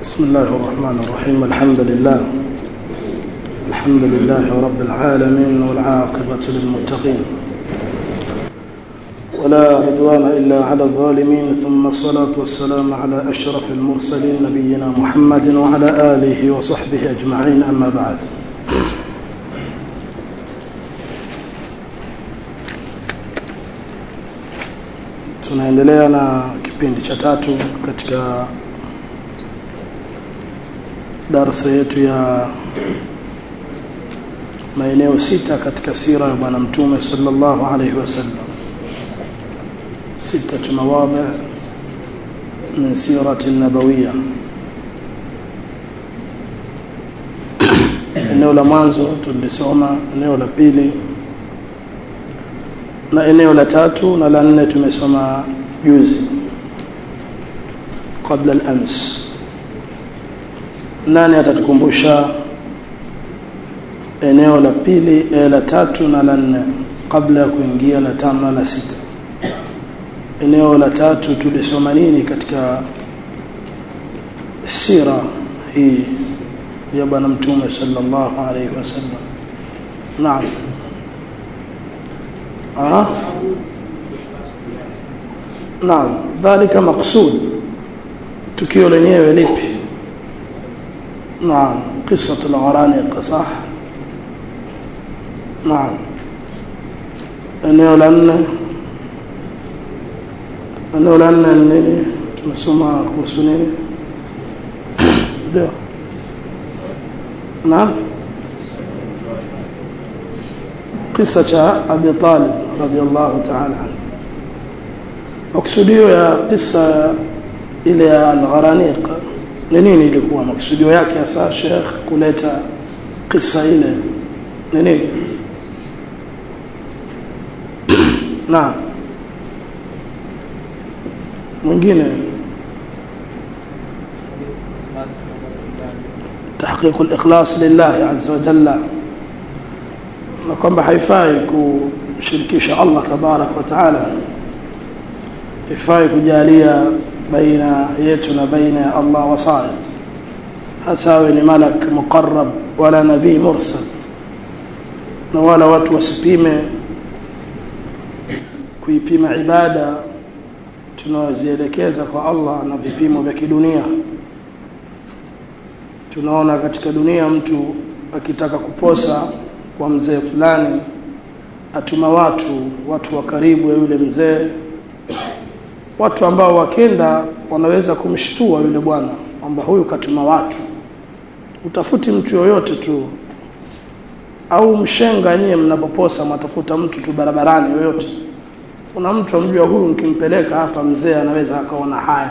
بسم الله الرحمن الرحيم الحمد لله الحمد لله رب العالمين والعاقبة للمتقين ولا عدوان إلا على الظالمين ثم الصلاة والسلام على أشرف المرسلين نبينا محمد وعلى آله وصحبه أجمعين أما بعد tunaendelea na kipindi cha tatu katika darasa yetu ya maeneo sita katika sira ya bwana mtume sallallahu alaihi wasallam ستة مواضع من سيرة النبوية eneo la mwanzo tulisoma eneo la pili na eneo la tatu na la nne tumesoma juzi kabla al-ams nani atatukumbusha eneo la pili eh, la tatu na la nne kabla ya kuingia la tano na la sita eneo la tatu tulisoma nini katika sira hii ya bwana mtume sallallahu alayhi wasallam naam ah naam dhalika maqsud tukio lenyewe lipi naam qissat al-gharaniq sah naam eneo la nne eneo la nne nini tumesoma kuhusu nini ndio naam kisa cha Abi Talib radhiallahu ta'ala maksudio ya kisa ile ya al-gharaniq ni nini ilikuwa maksudio yake hasa Sheikh kuleta kisa ile ni nini naam mwingine تحقيق الإخلاص لله عز وجل na kwamba haifai kushirikisha Allah tabarak wa taala haifai kujalia baina yetu na baina ya Allah wasait hasa awe ni malak muqarrab wala nabii mursal na wala watu wasipime kuipima ibada tunaozielekeza kwa Allah na vipimo vya kidunia tunaona katika dunia mtu akitaka kuposa kwa mzee fulani atuma watu watu wa karibu ya yule mzee watu ambao wakenda wanaweza kumshtua yule bwana kwamba huyu katuma watu utafuti mtu yoyote tu au mshenga nyie mnapoposa matafuta mtu tu barabarani yoyote kuna mtu amjua huyu nikimpeleka hapa mzee anaweza akaona haya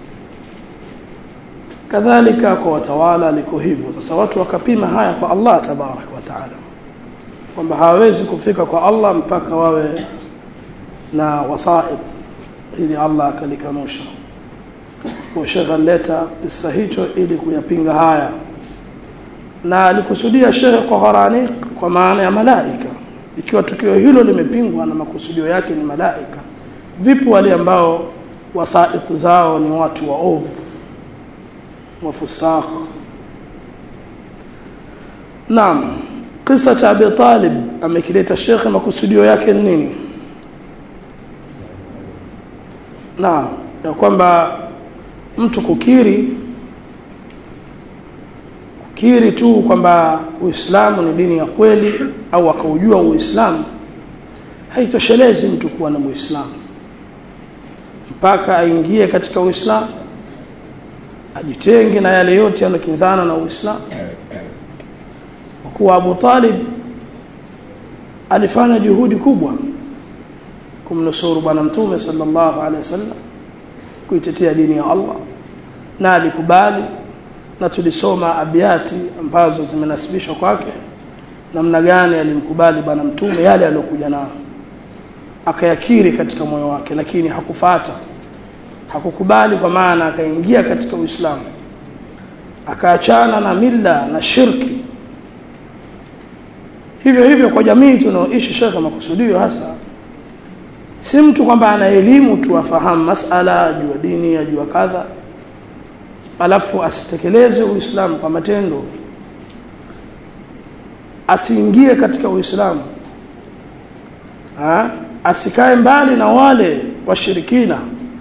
kadhalika kwa watawala liko hivyo sasa watu wakapima haya kwa Allah tabarak wa taala kwamba hawawezi kufika kwa Allah mpaka wawe na wasait ili Allah akalikanusha kwa shekha leta kisa hicho ili kuyapinga haya na alikusudia shekhe kwa gharani kwa maana ya malaika ikiwa tukio hilo limepingwa na makusudio yake ni malaika vipi wale ambao wasait zao ni watu waovu wafusaq naam kisa cha Abi Talib amekileta shekhe makusudio yake ni nini naam ya kwamba mtu kukiri kukiri tu kwamba Uislamu ni dini ya kweli au akaujua Uislamu haitoshelezi mtu kuwa na Muislamu mpaka aingie katika Uislamu ajitenge na yale yote yanokinzana na Uislamu kwa kuwa Abu Talib alifanya juhudi kubwa kumnusuru bwana mtume sallallahu alaihi wasallam kuitetea dini ya Allah na alikubali na tulisoma abiati ambazo zimenasibishwa kwake namna gani alimkubali bwana mtume yale aliyokuja nayo akayakiri katika moyo wake lakini hakufata hakukubali kwa maana akaingia katika Uislamu akaachana na mila na shirki hivyo hivyo kwa jamii tunaoishi shekhe makusudio hasa si mtu kwamba ana elimu tu afahamu masala ajua dini ajua kadha alafu asitekeleze uislamu kwa matendo asiingie katika uislamu asikae mbali na wale washirikina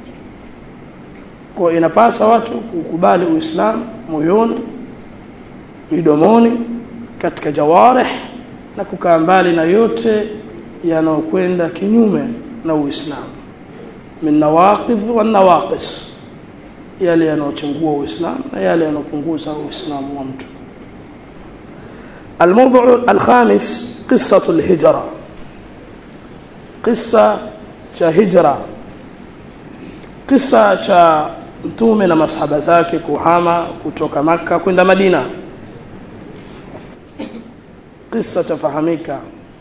kwa inapasa watu kukubali uislamu moyoni midomoni katika jawarih na kukaa mbali na yote yanayokwenda kinyume na uislamu min nawaqidh wa nawaqis yale yanayochangua uislamu na yale yanayopunguza uislamu wa mtu الموضوع الخامس قصة الهجرة قصة هجرة قصة cha mtume na masahaba zake kuhama kutoka maka kwenda madina قصة تفهمika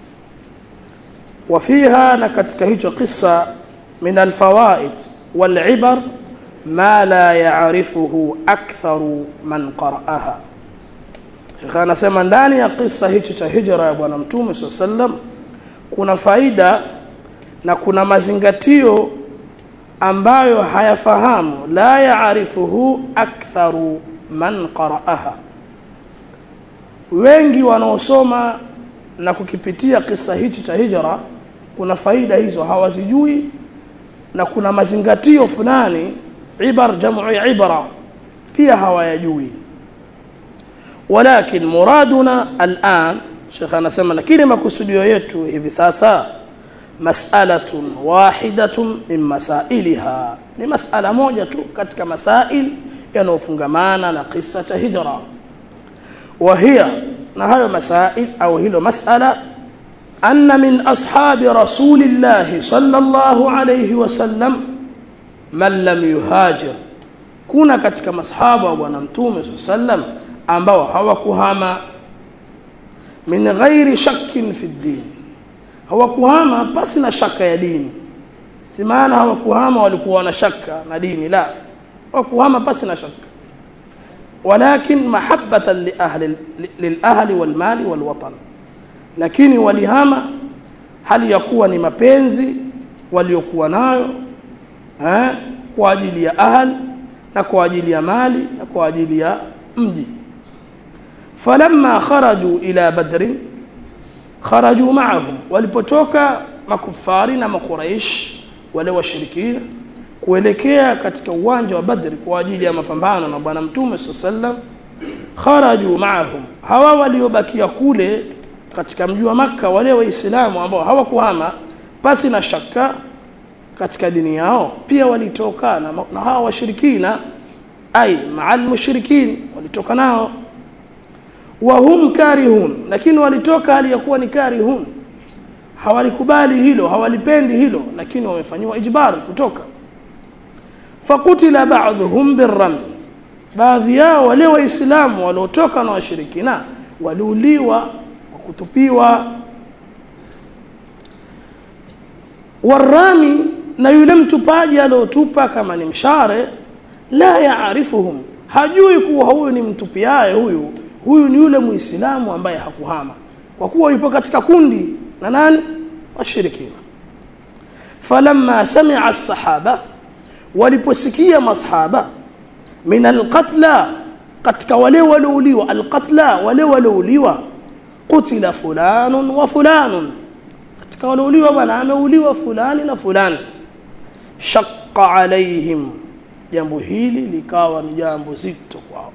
وفيها na katika hicho قصة من الفوائد والعبر ما لا يعرفه أكثر من قرأها Sheikh anasema ndani ya kisa hichi cha hijra ya bwana mtume sallam kuna faida na kuna mazingatio ambayo hayafahamu la yaarifuhu aktharu man qara'aha wengi wanaosoma na kukipitia kisa hichi cha hijra kuna faida hizo hawazijui na kuna mazingatio fulani ibar jamu ibra pia hawayajui ولكن مرادنا الآن شيخ anasema lakini makusudio yetu hivi sasa mas'alatun wahidatun min masailiha ni mas'ala moja tu katika masail yanayofungamana na kisa cha hijra وهي na hayo masail au hilo mas'ala anna min ashabi rasulillah sallallahu alayhi wasallam man lam yuhajir kuna katika masahaba wa bwana mtume sallam ambao hawakuhama min ghairi shakkin fi din hawakuhama pasi na shaka ya dini si maana hawakuhama walikuwa na shaka na dini la hawakuhama pasi na shaka ولكن محبة لأهل للأهل والمال والوطن lakini walihama hali ya kuwa ni mapenzi waliokuwa nayo eh, kwa ajili ya ahli na kwa ajili ya mali na kwa ajili ya mji falamma kharaju ila badri kharaju ma'ahum walipotoka makufari na makuraish wale washirikina kuelekea katika uwanja wa badri kwa ajili ya mapambano na bwana mtume sallam kharaju ma'ahum hawa waliobakia kule katika mji wa maka wale waislamu ambao hawakuhama pasi na shaka katika dini yao pia walitoka na, na hawa washirikina ai ma'al mushrikin walitoka nao wahum karihun lakini walitoka hali ya kuwa ni karihun hawalikubali hilo hawalipendi hilo lakini wamefanywa ijbar kutoka fakutila ba'dhum birram baadhi yao wale waislamu waliotoka na washirikina waliuliwa kwa kutupiwa warami na yule mtupaji aliotupa kama ni mshare la yaarifuhum hajui kuwa huyu ni mtupiaye huyu huyu ni yule muislamu ambaye hakuhama kwa kuwa yupo katika kundi na nani washirikina falamma sami'a as-sahaba waliposikia masahaba min alqatla katika wale walouliwa alqatla wale walouliwa qutila fulanun wa fulanun katika walouliwa bwana ameuliwa fulani na fulani shaqqa alaihim jambo hili likawa ni jambo zito kwao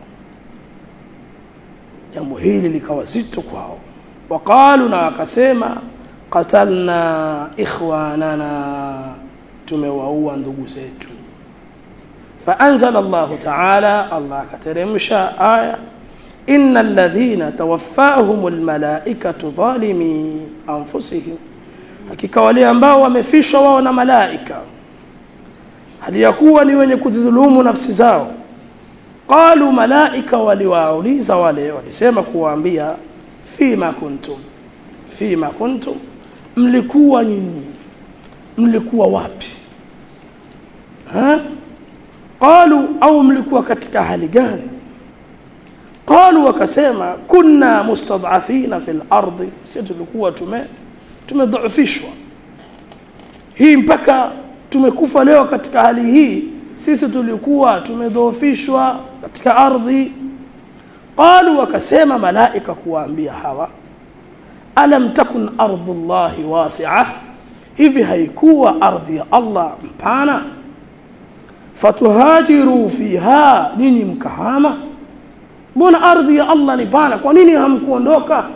jambo hili likawa zito kwao waqalu na wakasema qatalna ikhwanana tumewaua ndugu zetu فأنزل الله تعالى الله كترمشا آية إن الذين توفاهم الملائكة ظالمي أنفسهم hakika wale ambao wamefishwa wao na malaika hali ya kuwa ni wenye kudhulumu nafsi zao qalu malaika waliwauliza wale walisema kuwaambia fima kuntum fima kuntum mlikuwa nyinyi mlikuwa wapi ha qalu au mlikuwa katika hali gani qalu wakasema kunna mustad'afina fil ardi sisi tulikuwa tume tumedhaifishwa hii mpaka tumekufa leo katika hali hii sisi tulikuwa tumedhoofishwa katika ardhi qalu wakasema malaika kuwaambia hawa alam takun ardullahi wasi'a hivi haikuwa ardhi ya Allah mpana fatuhajiru fiha nini mkahama mbona ardhi ya Allah ni pana kwa nini hamkuondoka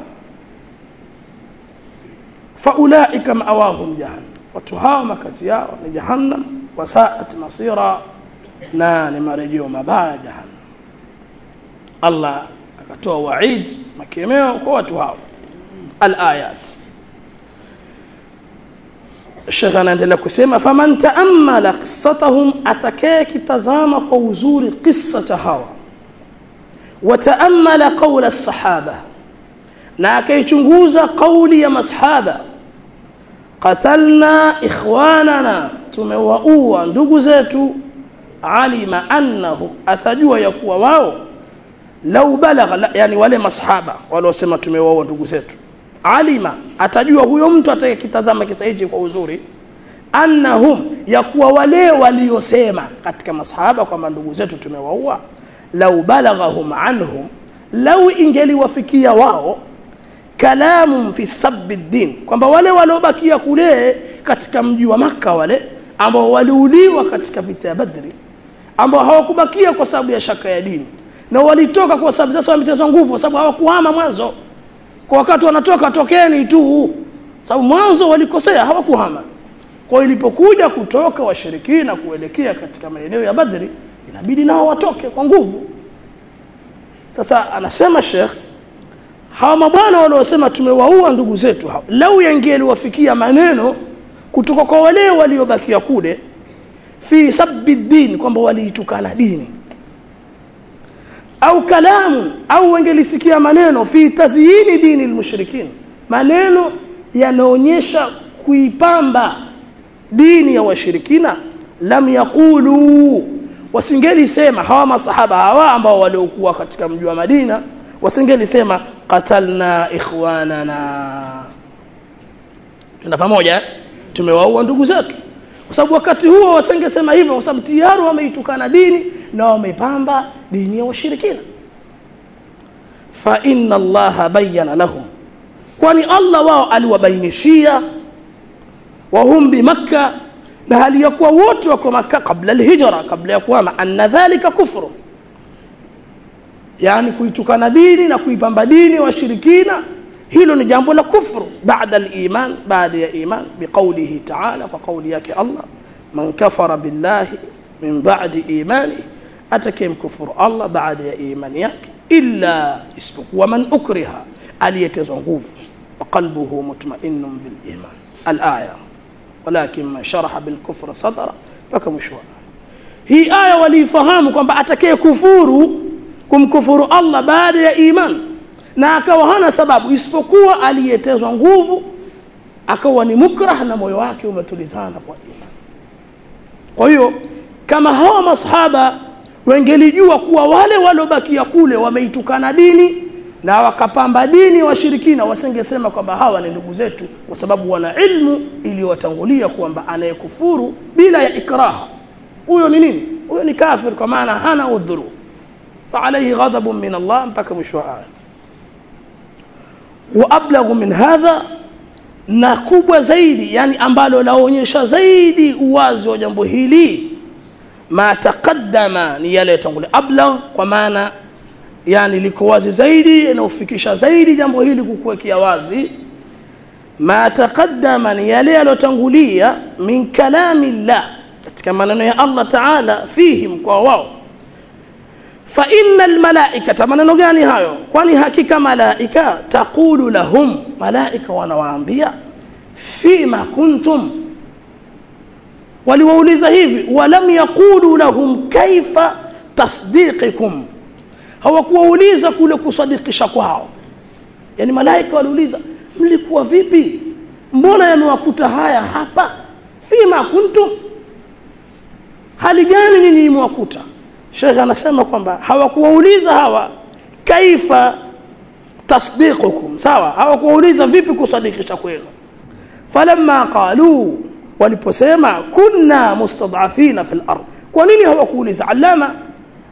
faulaika ma'awahum jahannam watu hawa makazi yao ni jahannam wasaat masira na ni marejeo mabaya jahannam Allah akatoa waid makemeo kwa watu hao alayat Sheikh anaendelea kusema faman taammala qissatahum atakaye kitazama kwa uzuri kisa cha hawa wataammala qawla as-sahaba na akaichunguza kauli ya masahaba qatalna ikhwanana tumewaua ndugu zetu alima annahu atajua ya kuwa wao lau balagha yani wale masahaba waliosema tumewaua ndugu zetu alima atajua huyo mtu atakayekitazama kisa hichi kwa uzuri annahum ya kuwa wale waliosema katika masahaba kwamba ndugu zetu tumewaua lau balaghahum anhum lau ingeliwafikia wao kalamun fi sabbi din kwamba wale waliobakia kule katika mji wa maka wale ambao waliuliwa katika vita ya Badri ambao hawakubakia kwa sababu ya shaka ya dini na walitoka kwa sababu sasa wametezwa nguvu kwa sababu hawakuhama mwanzo kwa wakati wanatoka tokeni tu sababu mwanzo walikosea hawakuhama kwa ilipokuja kutoka washirikina kuelekea katika maeneo ya Badri inabidi nao watoke kwa nguvu sasa anasema Sheikh hawa mabwana waliosema tumewaua ndugu zetu hao lau yangeliwafikia maneno kutoka kwa wale waliobakia kule fi sabbi din kwamba waliitukana dini au kalamu au wangelisikia maneno fi tazyini dini almushrikin maneno yanaonyesha kuipamba dini ya washirikina lam yaqulu wasingelisema hawa masahaba hawa ambao waliokuwa katika mji wa Madina wasingelisema qatalna ikhwanana tuna pamoja tumewaua ndugu zetu kwa sababu wakati huo wasingesema hivyo kwa sababu tayari wameitukana dini na wameipamba dini ya washirikina fa inna allaha bayyana lahum kwani Allah wao aliwabainishia wa hum bi makkah na hali ya kuwa wote wako maka kabla alhijra kabla ya kuhama anna dhalika kufru yani kuitukana dini na kuipamba dini washirikina hilo ni jambo la kufru baada aliman baada ya iman biqaulihi ta'ala kwa kauli yake Allah man kafara billahi min ba'di imani atakaye mkufuru Allah baada ya imani yake illa isipokuwa man ukriha aliyetezwa nguvu wa qalbuhu mutma'innun bil iman al-aya walakin man sharaha bil kufra sadra mpaka mwisho hii aya walifahamu kwamba atakaye kufuru kumkufuru Allah baada ya iman na akawa hana sababu isipokuwa aliyetezwa nguvu akawa ni mukrah na moyo wake umetulizana kwa iman kwa hiyo kama hawa masahaba wengelijua kuwa wale waliobakia kule wameitukana dini na wakapamba dini washirikina wasingesema kwamba hawa ni ndugu zetu kwa sababu wana ilmu iliyowatangulia kwamba anayekufuru bila ya ikraha huyo ni nini huyo ni kafir kwa maana hana udhuru فعليه غضب من الله mpaka mwisho wa aya waablagu min hadha na kubwa zaidi yani ambalo laonyesha zaidi uwazi wa jambo hili ma taqaddama ni yale yatangulia ablag kwa maana yani liko wazi zaidi na ufikisha zaidi jambo hili kukuwekea wazi ma taqaddama ni yale yalotangulia min kalami llah katika maneno ya Allah Taala fihim kwa wao fa innal malaikata maneno gani hayo kwani hakika malaika taqulu lahum malaika wanawaambia fima kuntum waliwauliza hivi walam yaqulu lahum kaifa tasdiqikum hawakuwauliza kule kusadikisha kwao yani malaika waliuliza mlikuwa vipi mbona yamewakuta haya hapa fima kuntum hali gani nini imewakuta Sheikh anasema kwamba hawakuwauliza hawa kaifa tasdiqukum sawa hawakuwauliza vipi kusadikisha kwenu falamma qalu waliposema kunna mustad'afina fil ard kwa nini hawakuuliza alama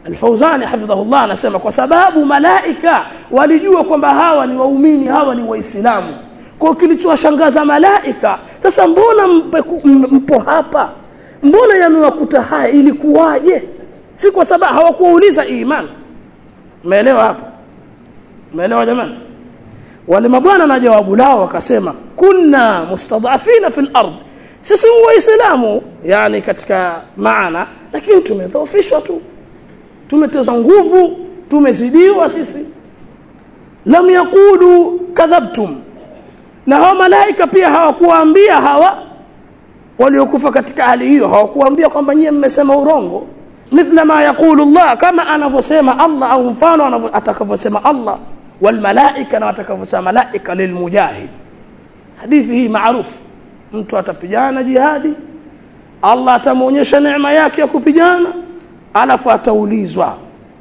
Al-Fauzani hafidhahullah anasema kwa sababu malaika walijua kwamba hawa ni waumini hawa ni waislamu kwa kilichowashangaza malaika sasa mbona mpo hapa mbona yamewakuta haya ilikuwaje si kwa sababu hawakuuliza imani umeelewa hapo umeelewa jamani wale mabwana na jawabu lao wakasema kunna mustadhafina fil ard sisi waislamu yani katika maana lakini tumedhoofishwa tu tumetezwa nguvu tumezidiwa sisi lam yaqulu kadhabtum na hawa malaika pia hawakuwaambia hawa waliokufa katika hali hiyo hawakuwaambia kwamba nyie mmesema urongo mithla ma yaqulu Allah kama anavyosema Allah au mfano atakavyosema Allah wal malaika na atakavyosema malaika lilmujahid hadithi hii maarufu mtu atapigana jihadi Allah atamuonyesha neema yake ya kupigana alafu ataulizwa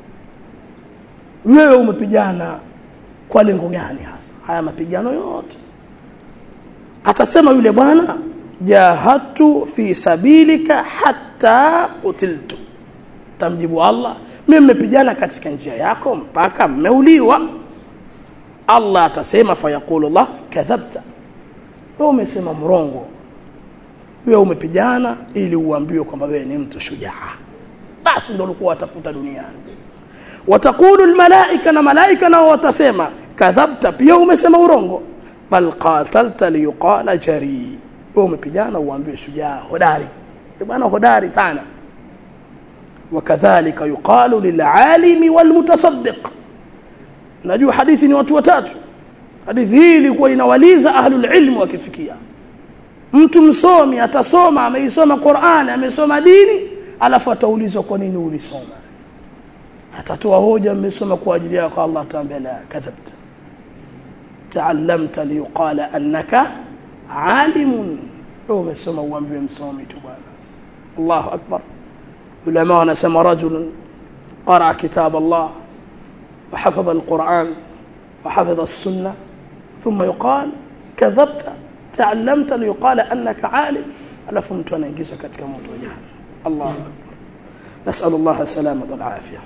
wewe umepigana kwa lengo gani hasa haya mapigano yote atasema yule bwana jahatu fi sabilika hatta qutiltu tamjibu Allah mimi nimepigana katika njia yako mpaka mmeuliwa Allah atasema fayaqulu Allah kadhabta wewe umesema mrongo wewe umepigana ili uambiwe kwamba wewe ni mtu shujaa basi ndio ulikuwa watafuta duniani watakulu almalaika na malaika nao watasema kadhabta pia umesema urongo bal qatalta liyuqala jari wewe umepigana uambiwe shujaa hodari bwana hodari sana wakadhalika yuqalu lil'alimi walmutasaddiq najua hadithi ni watu watatu hadithi hii ilikuwa inawaliza ahlul ilm wakifikia mtu msomi atasoma ameisoma Qur'an amesoma dini alafu ataulizwa kwa nini ulisoma atatoa hoja mmesoma kwa ajili yako Allah ataambia la kadhabta ta'allamta liyuqala annaka alimun wewe umesoma uambiwe msomi tu bwana Allahu akbar ulama wanasema rajul qara kitab Allah وحفظ القرآن وحفظ السنة ثم يقال كذبت تعلمت ليقال أنك عالم ألا فهمت أنا إنجيزة كتك موت وجهة الله أكبر نسأل الله السلامة والعافية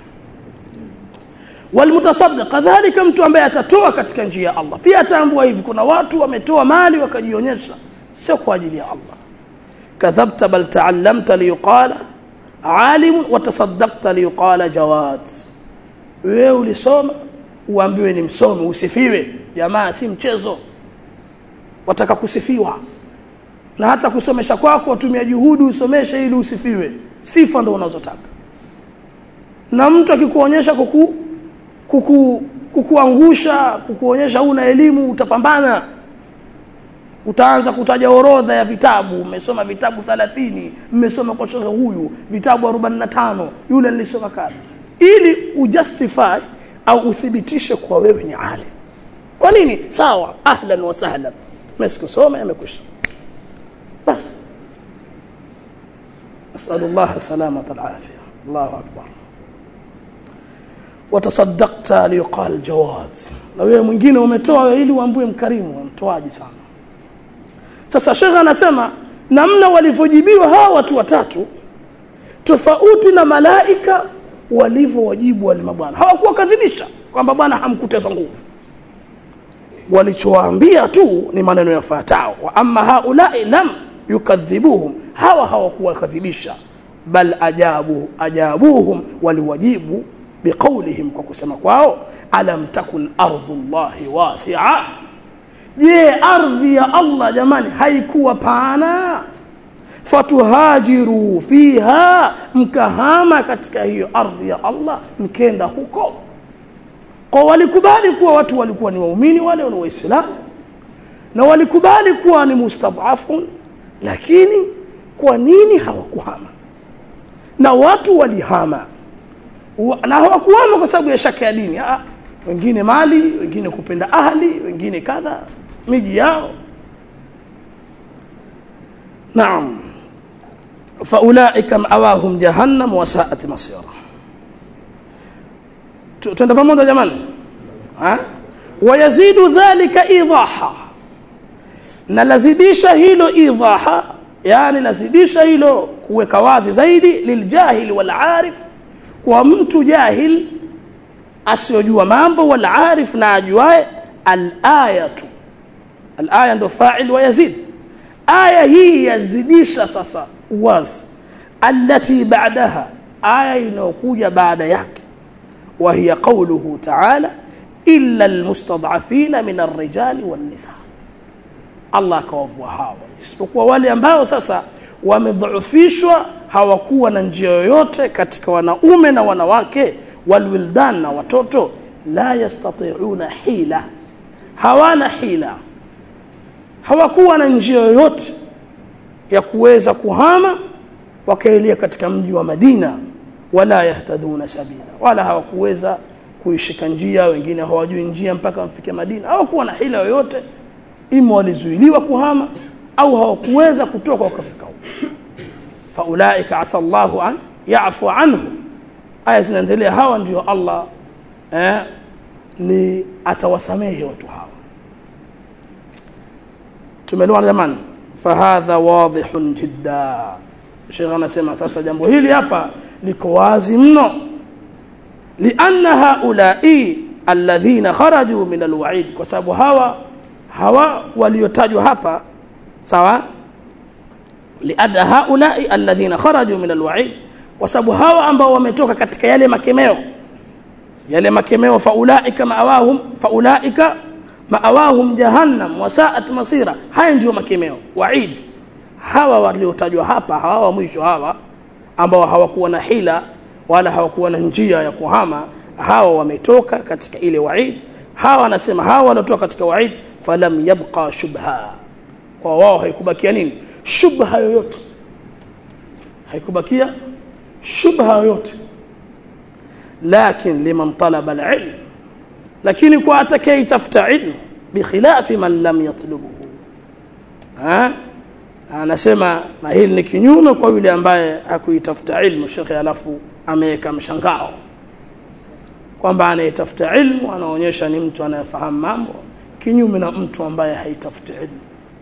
والمتصدق ذلك mtu ambaye atatoa katika njia ya Allah pia ataambua hivi kuna watu wametoa mali wakajionyesha sio kwa ajili ya Allah kadhabta bal ta'allamta liyuqala alim wa tasaddaqta liyuqala jawad wewe ulisoma uambiwe ni msomi usifiwe jamaa si mchezo wataka kusifiwa na hata kusomesha kwako watumia juhudi usomeshe ili usifiwe sifa ndo unazotaka na mtu akikuonyesha kuku, kuku kukuangusha kukuonyesha una elimu utapambana utaanza kutaja orodha ya vitabu umesoma vitabu 30 mmesoma kwa shekhe huyu vitabu 45 yule nilisoma kale ili ujustify au uthibitishe kwa wewe ni alim kwa nini sawa ahlan wa sahlan mesikusoma yamekwisha basi أسأل الله السلامة العافية الله أكبر وتصدقت ليقال جواد na wewe mwingine umetoa ili uambue mkarimu mtoaji sana sasa shekhe anasema namna walivyojibiwa hawa watu watatu tofauti na malaika walivyowajibu wale mabwana hawakuwa kadhibisha kwamba bwana hamkutezwa nguvu walichowaambia tu ni maneno yafuatayo wa amma haulai lam yukadhibuhum hawa hawakuwakadhibisha bal ajabu ajabuhum waliwajibu biqaulihim kwa kusema kwao alam takun ardullahi wasi'a je ardhi ya Allah jamani haikuwa pana fatuhajiru fiha mkahama katika hiyo ardhi ya Allah mkenda huko kwa walikubali kuwa watu walikuwa ni waumini wale ni waislamu na walikubali kuwa ni mustadhafun lakini kwa nini hawakuhama na watu walihama na hawakuhama kwa sababu ya shaka ya dini ah wengine mali wengine kupenda ahli wengine kadha miji yao naam faulaika mawahum jahannam wasaat masira twenda pamoja jamani ha wayazidu dhalika idaha na lazidisha hilo idaha yani lazidisha hilo kuweka wazi zaidi liljahili walarif kwa mtu jahil asiyojua mambo wal arif na ajuae al-ayatu al-aya ndo fa'il wa yazid aya hii yazidisha sasa uwazi allati ba'daha aya inayokuja baada yake wa hiya qawluhu ta'ala illa almustad'afina min ar-rijali wan-nisa Allah akawavua hawa isipokuwa wale ambao sasa wamedhoofishwa hawakuwa na njia yoyote katika wanaume na wanawake walwildan na watoto la yastati'una hila hawana hila hawakuwa na njia yoyote ya kuweza kuhama wakaelea katika mji wa Madina wala yahtaduna sabila wala hawakuweza kuishika njia wengine hawajui njia mpaka wafike Madina hawakuwa na hila yoyote ima walizuiliwa kuhama au hawakuweza kutoka wakafika huko faulaika asa Allahu an ya'fu anhu aya zinaendelea hawa ndio Allah eh, ni atawasamehe watu hawa tumeelewana jamani fahadha wadhihun jidda Sheikh anasema sasa jambo hili hapa liko wazi mno lianna haulai alladhina kharaju min alwa'id kwa sababu hawa hawa waliotajwa hapa sawa lianna haulai alladhina kharaju min alwa'id kwa sababu hawa ambao wametoka katika yale makemeo yale makemeo faulaika maawahum faulaika maawahum jahannam wasaat masira haya ndio makemeo waid hawa waliotajwa hapa hawa wa mwisho hawa ambao hawakuwa na hila wala hawakuwa na njia ya kuhama hawa wametoka katika ile waid hawa anasema hawa waliotoka katika waid falam yabqa shubha kwa wao haikubakia nini shubha yoyote haikubakia shubha yoyote lakin liman talaba alilm lakini kwa atakayetafuta ilmu bikhilafi man lam yatlubuhu ha anasema na hili ni kinyume kwa yule ambaye hakuitafuta ilmu shekhe alafu ameweka mshangao kwamba anayetafuta ilmu anaonyesha ni mtu anayefahamu mambo kinyume na mtu ambaye haitafuti ilmu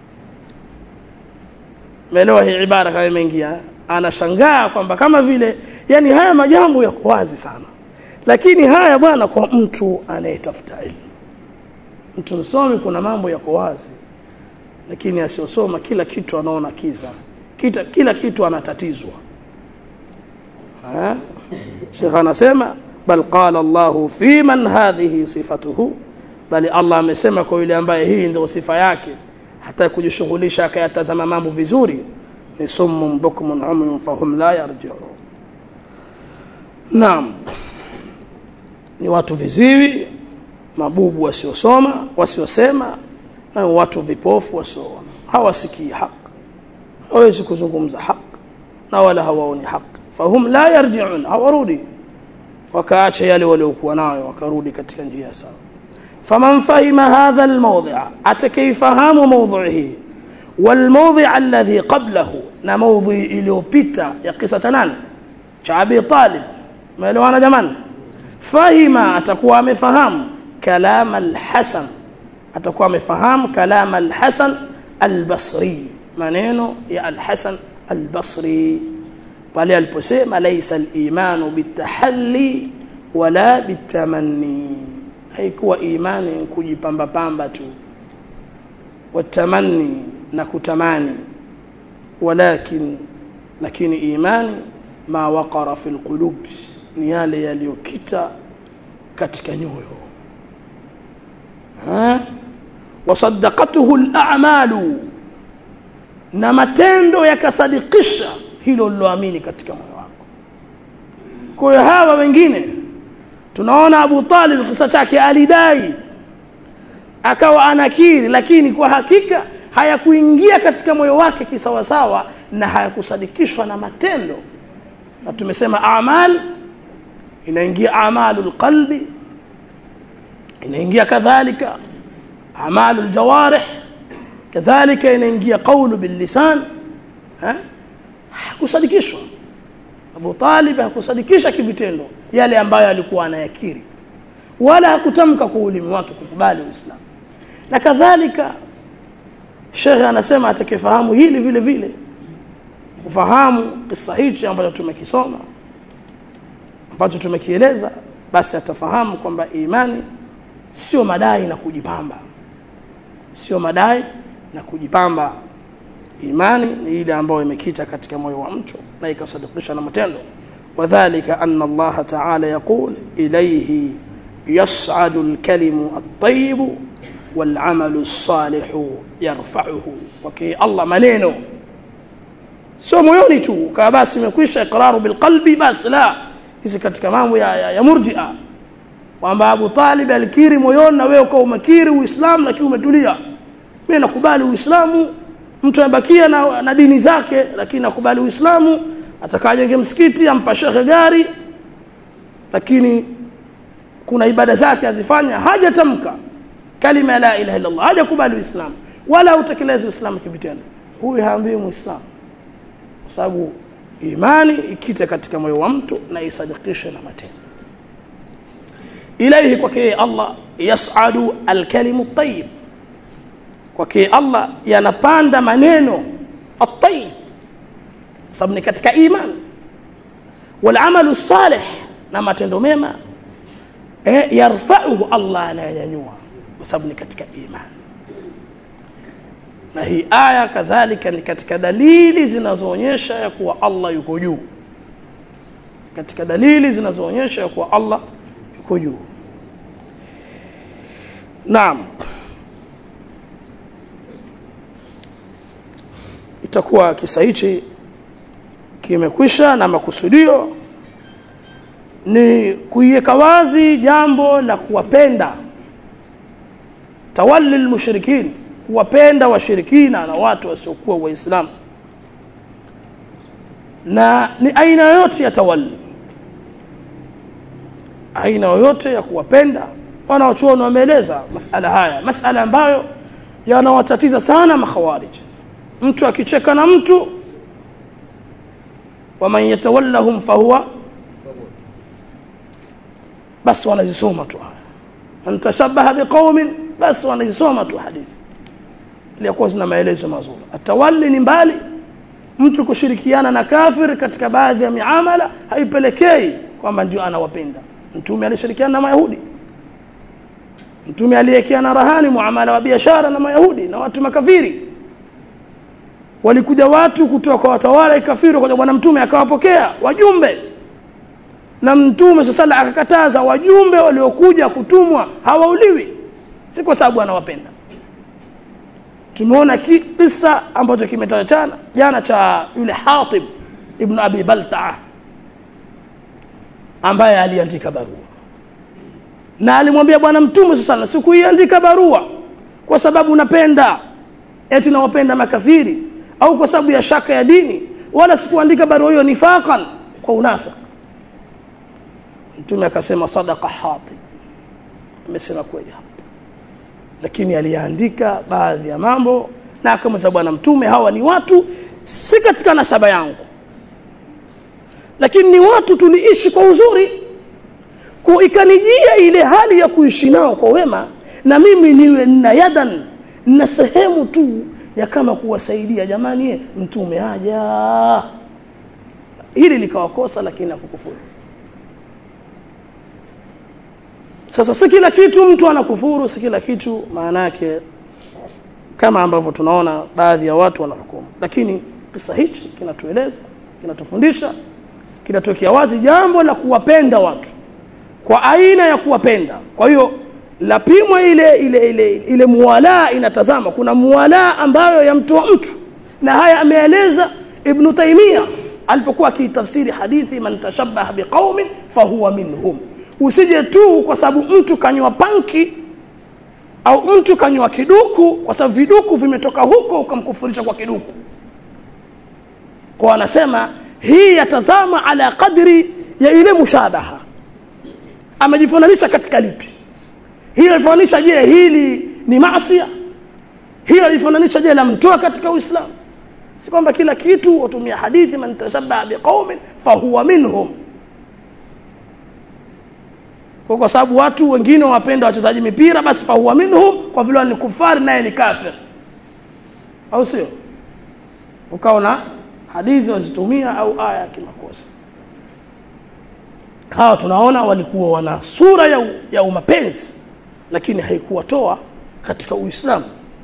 meelewa hii ibara kama imeingia anashangaa kwamba kama vile yani haya majambo yako wazi sana lakini haya bwana kwa mtu anayetafuta ilmu mtu msomi kuna mambo yako wazi lakini asiyosoma kila kitu anaona kiza Kita, kila kitu anatatizwa Sheikh anasema bal qala Allah fi man hadhihi sifatuhu bali Allah amesema kwa yule ambaye hii ndio sifa yake hata kujishughulisha akayatazama mambo vizuri ni summun bukmun umyun fahum la yarji'un Naam ni watu viziwi mabubu wasiosoma wasiosema na watu vipofu wasioona hawasikii haki hawezi kuzungumza haki na wala hawaoni haki fahum la yarji'un hawarudi wakaacha yale waliokuwa nayo wakarudi katika njia sawa faman fahima hadha almawdhi'a atakayfahamu mawdhi'i والموضع الذي قبله na mawdhi iliyopita ya kisa nani cha Abi Talib maelewana jamani fahima atakuwa amefahamu kalam al-Hasan atakuwa amefahamu kalam al-Hasan al-Basri maneno ya al-Hasan al-Basri pale aliposema laysa al-imanu bitahalli wala bitamanni haikuwa imani kujipamba pamba tu watamanni na kutamani walakin lakini imani ma waqara fil qulub ni yale yaliyokita katika nyoyo ha wasaddaqatuhu al-a'malu na matendo yakasadikisha hilo liloamini katika moyo wako kwa hiyo hawa wengine tunaona Abu Talib kisa chake alidai akawa anakiri lakini kwa hakika hayakuingia katika moyo wake kisawasawa na hayakusadikishwa na matendo na tumesema amal inaingia amalul qalbi inaingia kadhalika amalul jawarih kadhalika inaingia qawlu bil lisan ha hakusadikishwa Abu Talib hakusadikisha kivitendo yale ambayo alikuwa anayakiri wala hakutamka kwa ulimi wake kukubali Uislamu na kadhalika Sheikh anasema atakayefahamu hili vile vile kufahamu kisa hichi ambacho tumekisoma ambacho tumekieleza basi atafahamu kwamba imani sio madai na kujipamba sio madai na kujipamba imani ni ile ambayo imekita katika moyo wa mtu na ikasadikisha na matendo wadhālika anna Allah ta'ala yaqul ilayhi yas'adu al-kalimu at-tayyib wal-'amalu as-salihu yarfa'uhu waki Allah maneno sio moyoni tu kama basi imekwisha iqraru bil qalbi basi la hizi katika mambo ya, ya, ya murji'a kwamba Abu Talib alikiri moyoni na wewe ukawa umekiri Uislamu lakini umetulia mimi nakubali Uislamu mtu anabakia na, na dini zake lakini nakubali Uislamu atakajenge msikiti ampa shekhe gari lakini kuna ibada zake azifanya hajatamka kalima la ilaha illa Allah hajakubali Uislamu wala utekelezi Uislamu kivitendo huyu haambii Muislamu kwa sababu imani ikite katika moyo wa mtu na isadikishe na matendo ilaihi kwake Allah yas'adu alkalimu tayyib kwake Allah yanapanda maneno at-tayyib sababu ni katika imani wal amalu salih na matendo mema eh, yarfa'uhu Allah anayanyanyua kwa sababu ni katika imani na hii aya kadhalika ni katika dalili zinazoonyesha ya kuwa Allah yuko juu katika dalili zinazoonyesha ya kuwa Allah yuko juu Naam itakuwa kisa hichi kimekwisha na makusudio ni kuiweka wazi jambo la kuwapenda tawalli almushrikin kuwapenda washirikina na watu wasiokuwa waislamu na ni aina yoyote ya tawalli aina yoyote ya kuwapenda wanaochuoni wameeleza masala haya masala ambayo yanawatatiza sana makhawarij mtu akicheka na mtu waman yatawallahum fahuwa basi wanazisoma tu haya man tashabbaha biqaumin basi wanazisoma tu hadithi iliyokuwa zina maelezo mazuri atawalli ni mbali mtu kushirikiana na kafir katika baadhi ya miamala haipelekei kwamba ndio anawapenda mtume alishirikiana na mayahudi mtume aliyekiana rahani muamala wa biashara na mayahudi na watu makafiri walikuja watu kutoka kwa watawala ikafiri kwa bwana mtume akawapokea wajumbe na mtume sasa akakataza wajumbe waliokuja kutumwa hawauliwi si kwa sababu anawapenda tumeona kisa ambacho kimetajana jana cha yule Hatib ibn Abi Baltaa ambaye aliandika barua na alimwambia bwana mtume sasa sikuiandika barua kwa sababu napenda eti nawapenda makafiri au kwa sababu ya shaka ya dini wala sikuandika barua hiyo nifaqan kwa unafiki mtume akasema sadaqa Hatib amesema kweli hapa lakini aliandika baadhi ya mambo na akamwambia bwana mtume hawa ni watu si katika nasaba yangu lakini ni watu tuliishi kwa uzuri kwa ikanijia ile hali ya kuishi nao kwa wema na mimi niwe nina yadan na sehemu tu ya kama kuwasaidia jamani mtume haja hili likawakosa lakini hakukufuru sasa si kila kitu mtu anakufuru si kila kitu maana yake kama ambavyo tunaona baadhi ya watu wanahukumu lakini kisa hichi kinatueleza kinatufundisha kinatokea wazi jambo la kuwapenda watu kwa aina ya kuwapenda kwa hiyo lapimwa ile ile ile ile muwala inatazama kuna muwala ambayo yamtoa mtu na haya ameeleza ibn taimia alipokuwa akitafsiri hadithi man tashabbaha biqaumin fahuwa minhum usije tu kwa sababu mtu kanywa panki au mtu kanywa kiduku kwa sababu viduku vimetoka huko ukamkufurisha kwa kiduku kwa anasema hii yatazama ala qadri ya ile mushabaha amejifananisha katika lipi hili alifananisha je hili ni maasi hili alifananisha je lamtoa katika uislamu si kwamba kila kitu watumia hadithi man tashabbaha biqaumin fahuwa minhum kwa kwa sababu watu wengine wapenda wachezaji mipira basi fahuwa minhum kwa vile ni kufari naye ni kafir au sio ukaona hadithi wazitumia au aya kimakosa hawa tunaona walikuwa wana sura ya, ya umapenzi lakini haikuwatoa katika uislamu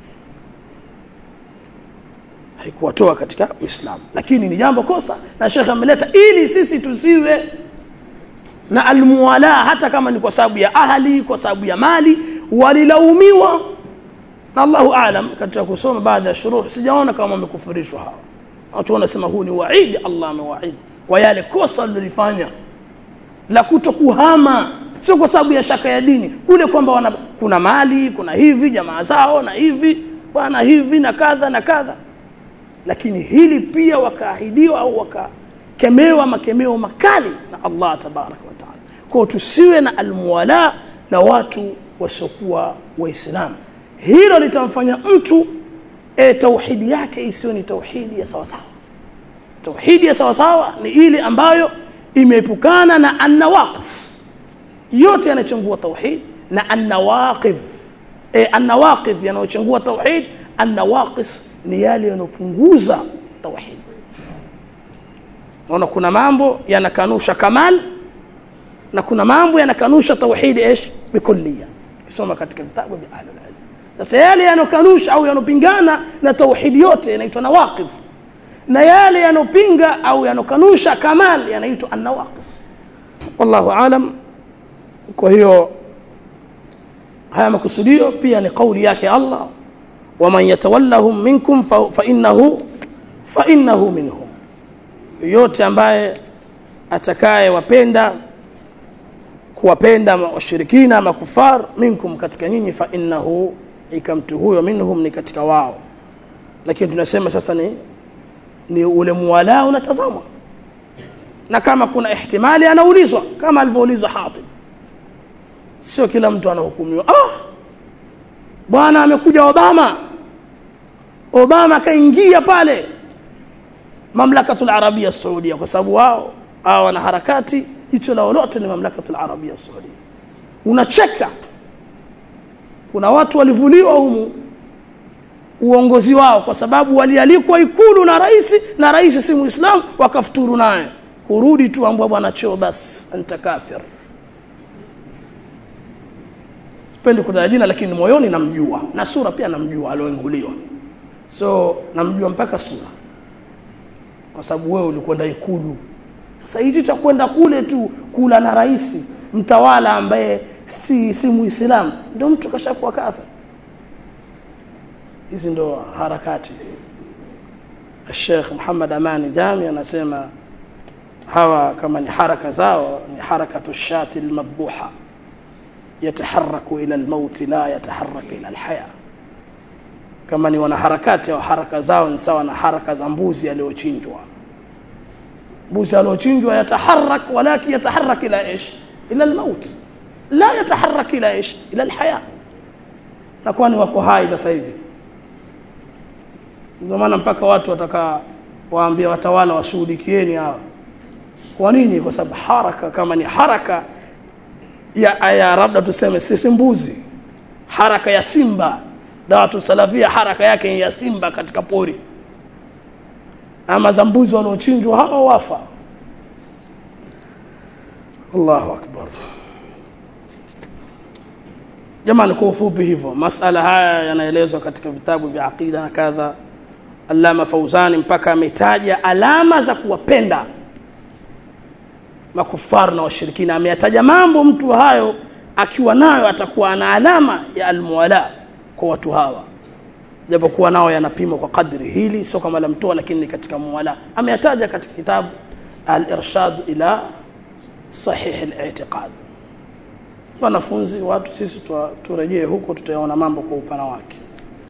haikuwatoa katika uislamu lakini ni jambo kosa na shekhe ameleta ili sisi tusiwe na almuwala hata kama ni kwa sababu ya ahli kwa sababu ya mali walilaumiwa na Allahu aalam katika kusoma baadhi ya shuruh sijaona kama wamekufurishwa hawa watu wanasema huu ni waidi Allah amewaidi kwa yale kosa walilofanya la kutokuhama sio kwa sababu ya shaka ya dini kule kwamba wana, kuna mali kuna hivi jamaa zao na hivi bwana hivi na kadha na kadha lakini hili pia wakaahidiwa au wakakemewa makemeo makali na Allah tabaraka wa taala kwa tusiwe na almuwala na watu wasiokuwa waislamu hilo litamfanya mtu e, tauhidi yake isiyo ni tauhidi ya sawasawa tauhidi ya sawasawa ni ile ambayo imeepukana na annawaqis yote yanachangua tauhid na annawaqidh e, annawaqidh yanayochangua tauhid annawaqis ni yale yanopunguza tauhid naona kuna mambo yanakanusha kamal na kuna mambo yanakanusha tauhid ish bikulliya kisoma katika vitabu vya ahlul ilm sasa yale yanokanusha au yanopingana na tauhid yote yanaitwa nawaqidh na yale yanopinga au yanokanusha kamal yanaitwa annawaqis wallahu alam kwa hiyo haya makusudio pia ni kauli yake Allah waman yatawallahum minkum fa, fa innahu fa innahu minhum yote ambaye atakaye wapenda kuwapenda washirikina makufar minkum katika nyinyi fa innahu ikamtu huyo minhum ni katika wao lakini tunasema sasa ni ni ule muwala unatazamwa na kama kuna ihtimali anaulizwa kama alivyoulizwa Hatib sio kila mtu anahukumiwa ah bwana amekuja Obama Obama kaingia pale mamlakatul arabia saudia kwa sababu wao hao wana harakati jicho lao lote ni mamlakatul arabia saudia unacheka kuna watu walivuliwa humu uongozi wao kwa sababu walialikwa ikulu na rais na rais si muislamu wakafuturu naye kurudi tu ambwa bwana choo basi anta kafir sipendi kutaja jina lakini moyoni namjua na sura pia namjua alioinguliwa so namjua mpaka sura kwa sababu wewe ulikwenda ikulu sasa hichi cha kwenda kule tu kula na rais mtawala ambaye si si muislamu ndio mtu kashakuwa kafir hizi ndo harakati Sheikh Muhammad Amani Jami anasema hawa kama ni haraka zao ni harakatu shati almadhbuha yataharraku ila almaut la yataharrak ila alhaya kama ni wanaharakati au haraka zao ni sawa na haraka za mbuzi aliyochinjwa mbuzi aliyochinjwa yataharrak walakin yataharrak ila ish ila almaut la yataharrak ila ish ila alhaya na kwani wako hai sasa hivi ndio maana mpaka watu wataka waambie watawala washughulikieni hawa kwa nini kwa sababu haraka kama ni haraka ya, ya labda tuseme sisi mbuzi haraka ya simba dawatu salafia haraka yake ya simba katika pori ama za mbuzi wanaochinjwa hawa wafa Allahu akbar jamani kwa ufupi hivyo masala haya yanaelezwa katika vitabu vya aqida na kadha Allama Fauzani mpaka ametaja alama za kuwapenda makufar na washirikina ameyataja mambo mtu hayo akiwa nayo atakuwa ana alama ya almuwala kwa watu hawa japokuwa nao yanapimwa kwa kadri hili sio kama la mtoa lakini ni katika muwala ameyataja katika kitabu al-irshad ila sahih al-i'tiqad wanafunzi watu sisi turejee huko tutayaona mambo kwa upana wake